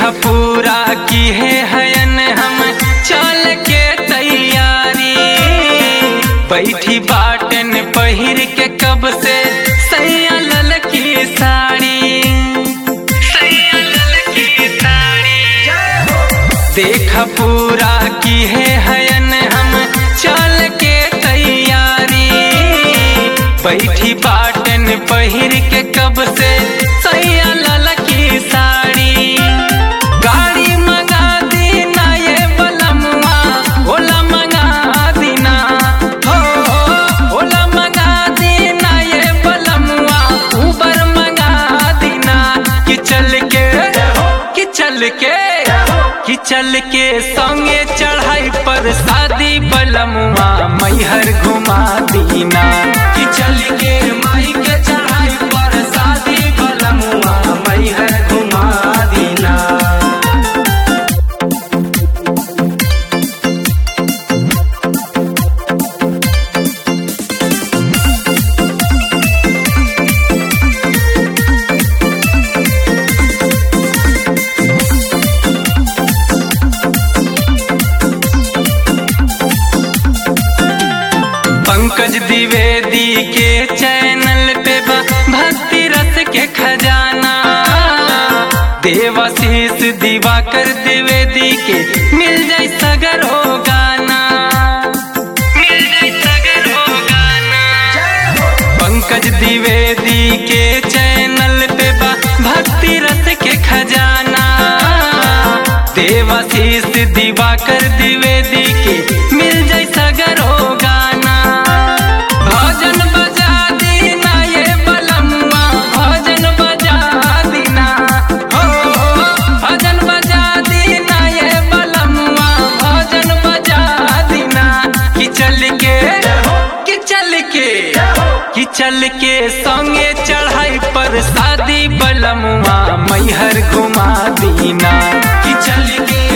देखा पूरा की है हयन हम चल के तैयारी बैठी बाटन पहिर के कब से सैया लल की साड़ी सैया लल की साड़ी देखा पूरा की है हयन हम चल के तैयारी बैठी बाटन पहिर के कब से सैया लल की साड़ी गाड़ी मंगा दीना ये बलमुआ ओला मंगा दीना हो हो, ओला मंगा दीना ये बलमुआ ऊबर मंगा दीना कि चल के कि चल के कि चल के संगे चढ़ाई पर शादी बलमुआ मैहर घुमा दीना कि चल के माई के चढ़ाई पर शादी बलमुआ मैहर घुमा दीना पंकज द्विवेदी के चैनल पे बा भक्ति रस के खजाना देवाशीष दिवाकर द्विवेदी के मिल जाए सगर हो गाना मिल जाए सगर हो गाना पंकज द्विवेदी के चैनल पे बा भक्ति रस के खजाना देवाशीष दिवाकर द्विवेदी के मिल जाए सगर हो गाना भजन बजा दीना ये बलमुआ भजन बजा दीना हो भजन बजा दीना ये बलमुआ भजन बजा दीना कि चल के कि चल के कि चल के संगे चढ़ाई पर शादी बलमुआ मैहर घुमा दीना कि चल के